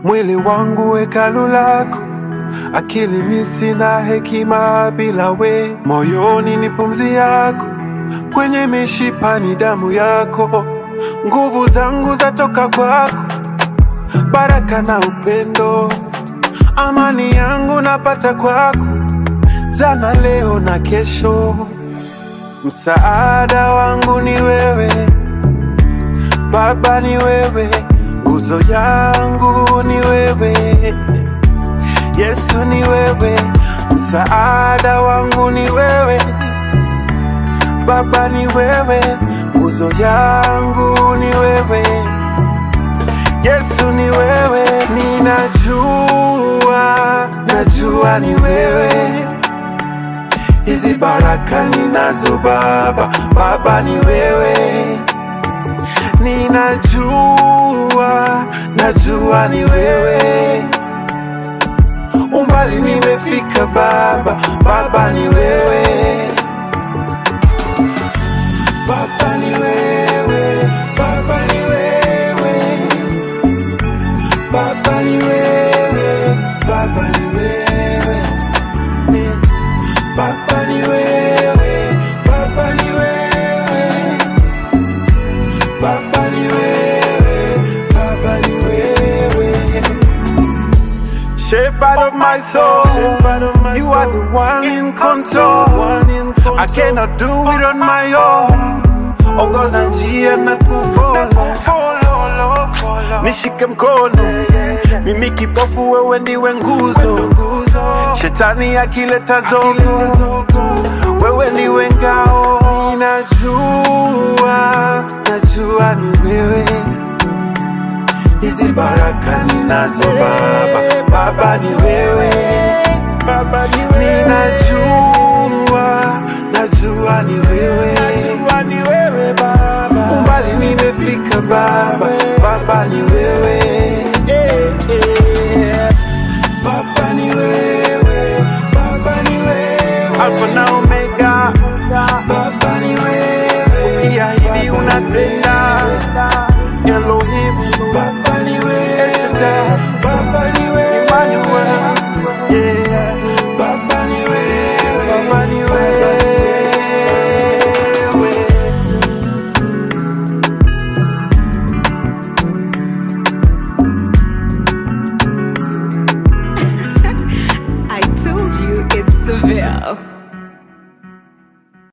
mwili wangu hekalu lako, akili ni sina hekima bila we, moyoni ni pumzi yako, kwenye mishipa ni damu yako, nguvu zangu zatoka kwako, baraka na upendo, amani yangu napata kwako, jana, leo na kesho. Msaada wangu ni wewe Baba, ni wewe, nguzo yangu ni wewe, Yesu ni wewe, msaada wangu ni wewe, Baba ni wewe, nguzo yangu ni wewe, Yesu ni wewe, ninajua, najua ni wewe hizi baraka ninazo Baba, Baba ni wewe, ninajua, najua ni wewe, umbali nimefika Baba, Baba ni wewe, Baba ni wewe, Baba ni wewe, Baba ni wewe, Baba ni wewe. Baba ni wewe, Baba ni wewe, Baba ni wewe, Baba ni wewe. Shepherd of my soul, you are the one in control. I cannot do it on my own. Ongoza njia na kufollow, nishike mkono, mimi kipofu, wewe ndiwe nguzo. Shetani akileta zogo, wewe ndiwe ngao. Ninajua, najua ni wewe, hizi baraka ninazo Baba, Baba ni wewe, Baba ni wewe. Ninajua, najua ni wewe, najua ni wewe Baba, umbali nimefika Baba, Baba ni wewe, yeah, yeah. Baba ni wewe, Baba ni wewe, Alpha na Omega, Baba ni wewe, ukiahidi unatenda, Elohim, Baba ni wewe, El Shaddai, Baba ni wewe, Emmanuel, yeah, Baba ni wewe, Baba ni wewe. I told you it's Seville.